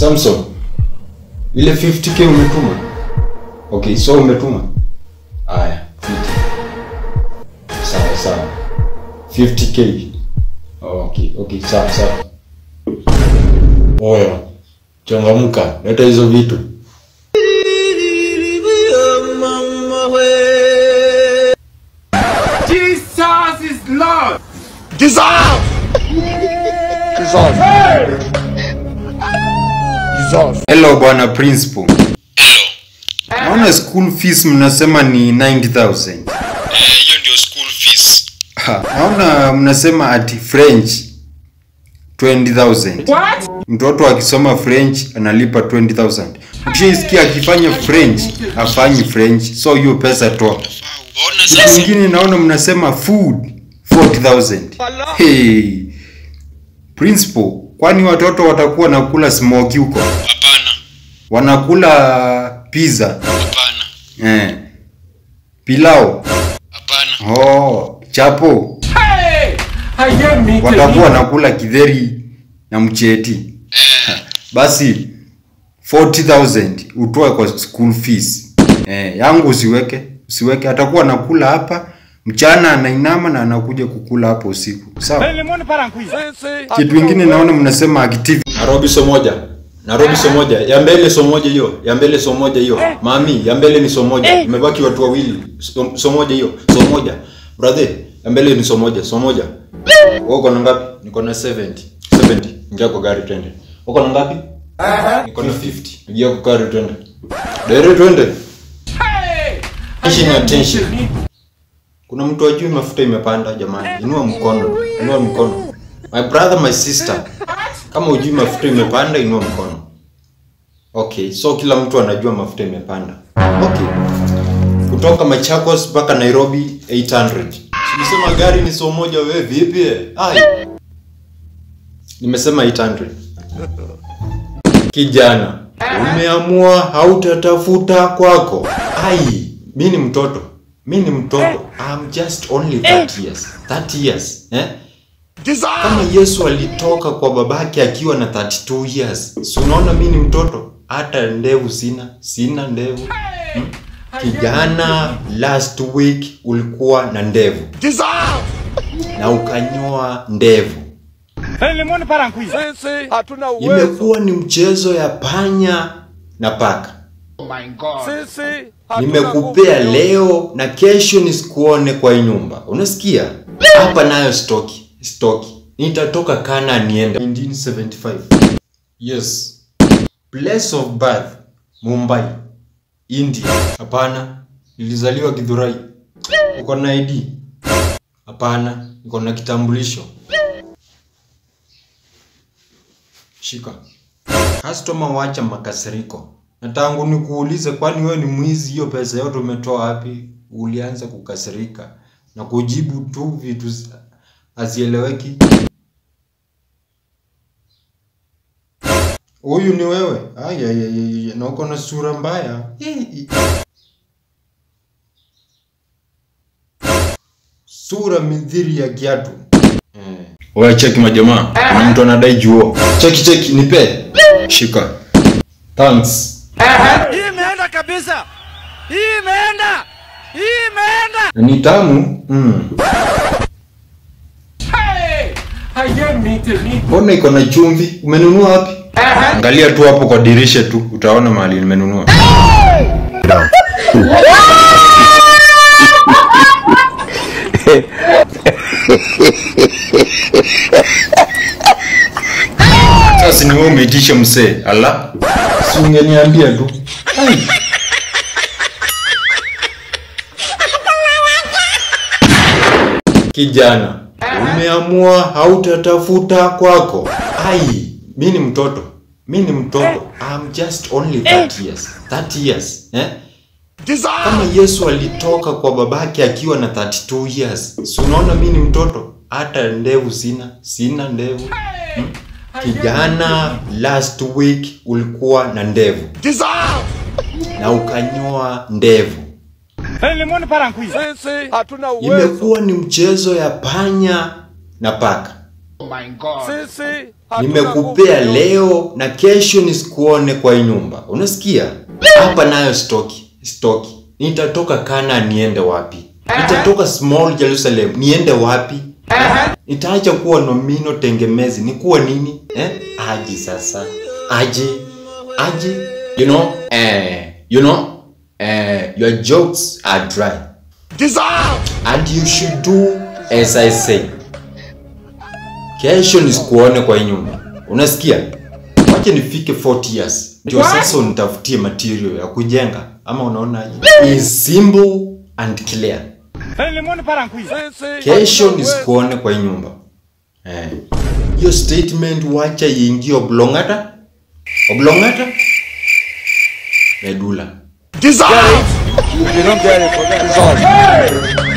Samson, ile 50k umetuma? Okay, so umetuma? Aya, 50. Sawa sawa. 50k. Okay, okay, sawa sawa. Oya, changamka, leta hizo vitu. Jesus is Lord. Hello bwana principal. Naona school fees mnasema ni 90000. hiyo ndio school fees Ha, Naona mnasema ati French 20000. What? Mtoto akisoma French analipa 20000. Ukishisikia akifanya French afanyi French, so hiyo pesa toa. ona Kitu sasa kingine naona mnasema food 40000. Hey. Principal, kwani watoto watakuwa nakula smoky huko? hapana Wanakula pizza, hapana eh. Pilau, hapana oh, chapo. Hey! I hear me. Watakuwa nakula kidheri na mcheti. Basi 40000 utoe kwa school fees. Eh, yangu usiweke, usiweke. Atakuwa nakula hapa mchana anainama na anakuja kukula hapo usiku. Sawa? Kitu kingine naona mnasema activity. Nairobi so moja. Nairobi so moja. Ya mbele so moja hiyo. Ya mbele so moja hiyo. Mami, ya mbele ni so moja. Imebaki watu wawili. So, so moja hiyo. So moja. Brother, ya mbele ni so moja. So moja. Wewe uko na ngapi? Niko na 70. 70. Ingia kwa gari twende. Uko na ngapi? Niko na 50. Ingia kwa gari twende. Dere twende. Hey! I Attention, hear me. attention. Kuna mtu ajui mafuta imepanda jamani. Inua mkono. Inua mkono. My brother, my sister. Kama ujui mafuta imepanda, inua mkono. Okay, so kila mtu anajua mafuta imepanda. Okay. Kutoka Machakos mpaka Nairobi 800. Nimesema gari ni so moja wewe vipi? Ai. Nimesema 800. Kijana, umeamua hautatafuta kwako. Ai, mi ni mtoto. Mi ni mtoto. I'm just only 30 years. 30 years. Eh? Kama Yesu alitoka kwa babake akiwa na 32 years. Si unaona mi ni mtoto? Hata ndevu sina. Sina ndevu. Hmm? Kijana, last week ulikuwa na ndevu. Na ukanyoa ndevu. hatuna uwezo Imekuwa ni mchezo ya panya na paka. sisi hatuna Nimekupea nguvu leo na kesho nisikuone kwa hii nyumba. Unasikia? Hapa nayo stoki, stoki. Nitatoka kana niende 1975. Yes. Place of birth Mumbai, India. Hapana, nilizaliwa Githurai. Uko na ID? Hapana, niko na kitambulisho. Shika. Customer wacha makasiriko. Na tangu nikuulize kwani wewe ni mwizi hiyo pesa yote umetoa wapi? Ulianza kukasirika na kujibu tu vitu zi- hazieleweki. Huyu ni wewe? Ai ai ai, ai, na uko na sura mbaya. Hii. Sura midhiri ya kiatu. Eh. Wewe cheki majamaa. Kuna mtu anadai juo. Cheki cheki nipe. Shika. Thanks. hii imeenda kabisa hii imeenda hii imeenda Na Ni tamu. Mm. Hey! I hear me. me. Mbona iko na chumvi? Umenunua wapi? Angalia tu hapo kwa dirisha tu utaona mahali nimenunua. Sasa ni wewe umeitisha msee. Ala. Si ungeniambia tu. Ai. Kijana, umeamua hautatafuta kwako. Ai, mi ni mtoto. Mi ni mtoto. I'm just only 30 years. 30 years. Eh? Kama Yesu alitoka kwa babake akiwa na 32 years. Si unaona mi ni mtoto? Hata ndevu sina. Sina ndevu. Hmm? Kijana, last week ulikuwa na ndevu. Na ukanyoa ndevu. sisi hatuna uwezo Imekuwa ni mchezo ya panya na paka. Sisi hatuna nimekupea nguvu. leo na kesho nisikuone kwa hii nyumba unasikia hapa nayo stoki stoki nitatoka kana niende wapi nitatoka small jerusalem niende wapi nitaacha kuwa nomino tengemezi nikuwa nini eh? aji sasa aje aje you know eh, you know eh, your jokes are dry and you should do as i say kesho nisikuone kwa hii nyumba unasikia wacha nifike 40 years ndio sasa unitafutie material ya kujenga ama unaonaje is simple and clear Sisi kesho hatuna nisikuone kwa hii nyumba eh. hiyo statement wacha iingie oblongata oblongata medula uwezo. You don't get it, forget it.